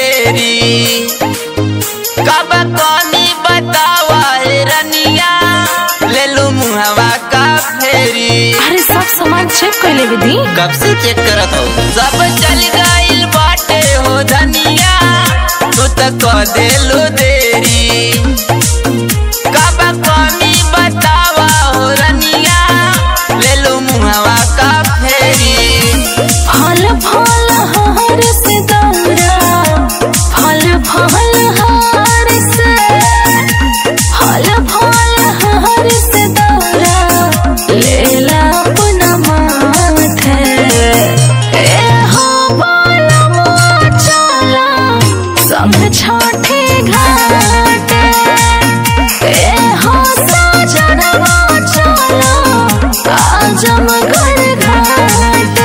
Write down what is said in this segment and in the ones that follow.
देरी कब कमी बतावा हे रनिया ले लू मुहवा का फेरी अरे सब सामान चेक कर ले दी कब से चेक करत हो सब चल गइल बाटे हो धनिया तू तो कह देलू देरी कब कमी बतावा हो रनिया ले लू मुहवा का फेरी फल फल हार से दौरा फल फल हार से फल फल हार से दौरा लेला अपना माथे ए हो बालमो चला संग छाठे घाटे ए हो सजनवा चला आजमगढ़ घाटे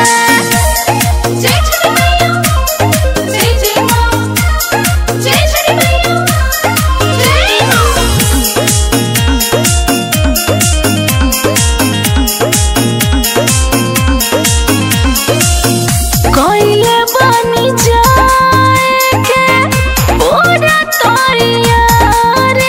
जय छठी मैया जय जय माँ जय छठी मैया जय माँ कोइले बनी जाए के पूरा तैयारी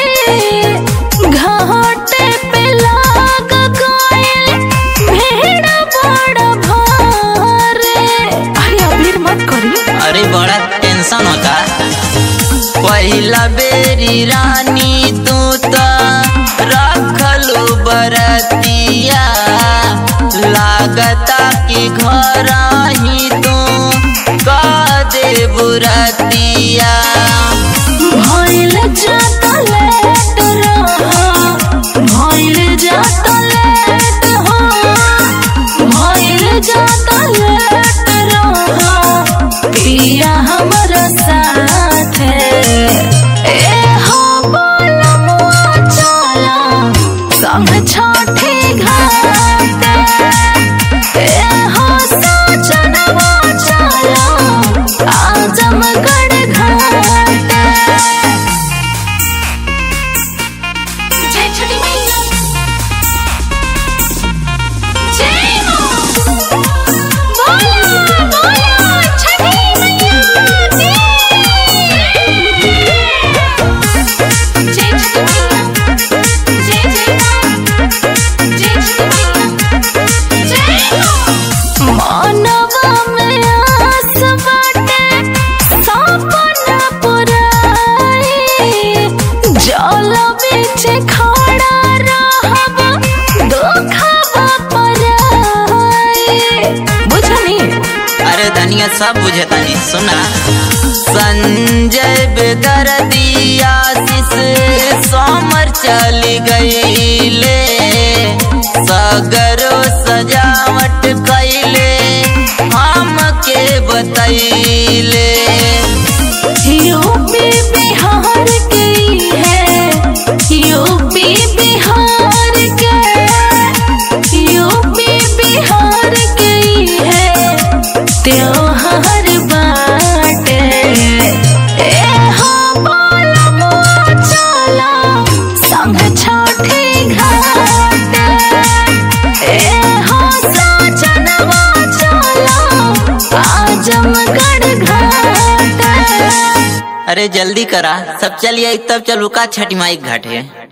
घाटे पे लाग गइल भीड़ बड़ा भारे अरे अबीर मत करी अरे बड़ा टेंशन होता पहिला बेरी रानी तू तो रखलू बरतिया लागता कि घर ही तू कह दे बुरतिया भइल जाता लेट रहा भइल जाता लेट हो भइल जाता लेट रहा पिया हमरा साथे ए हो बोलमुआ चला संग छठे घाटे ए हो सजनवा चला आजमगढ़ घाटे जय छठी मैया जय मां बोला बोला छठी मैया की जय छठी मैया जय जय मां जय छठी मैया जय मां मानवा में आस बाटे सपना पुराई जल बीच खड़ा रहब दुखवा पराई बुझनी अरे धनिया सब बुझे तनी सुना संजय बेदर्दी आशीष सोमर चली गईले सगरो सजावट कैले हमके बतैले यूपी बिहार की है यूपी बिहार के यूपी बिहार की है त्योहार बाटे ए हो बोलमुआ चला संग छठे घाटे ए हो सजनवा चला आजमगढ़ घाटे अरे जल्दी करा सब चलिए तब चलू का छठी माई के घाटे